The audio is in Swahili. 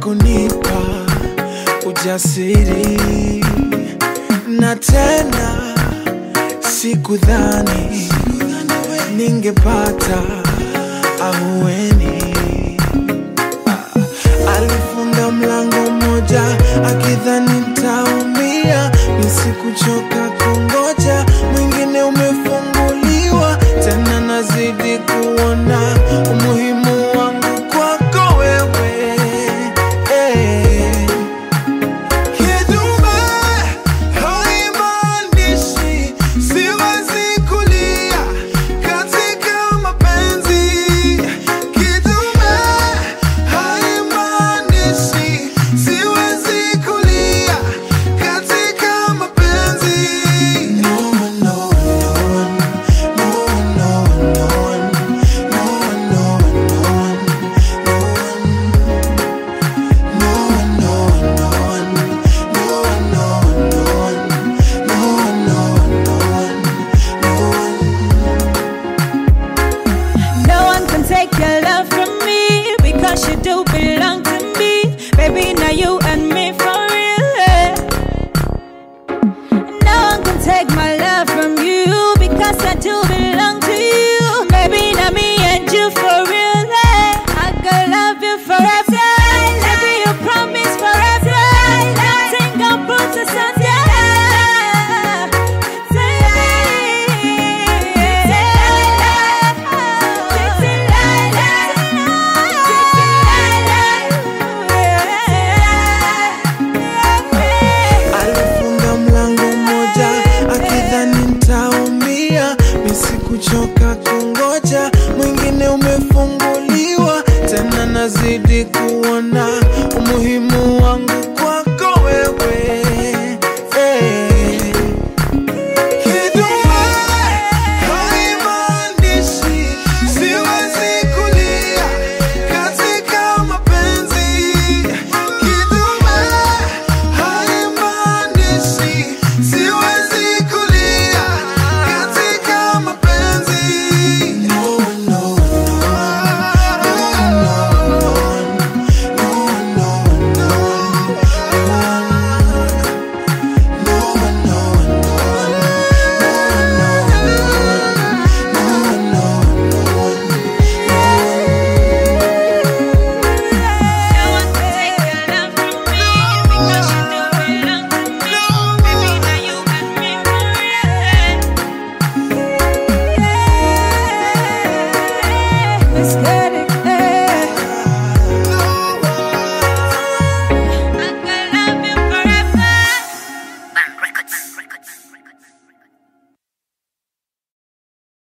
kunipa ujasiri na tena sikudhani ningepata ahueni. Alifunga mlango mmoja akidhani nitaumia, nisikuchoka kungoja, mwingine umefunguliwa tena, nazidi kuona umuhimu wangu kwako wewe eh. Kidume haimaanishi siwezi kulia katika mapenzi. Kidume haimaanishi siwezi kulia katika mapenzi. No one, no one, no one, no one, no one, no one, no one, no one, no one, no one, no one, no one, no one, no one, no one, no one, no one, no one, no one. No one can take your love from me because you do belong to me. Baby, now you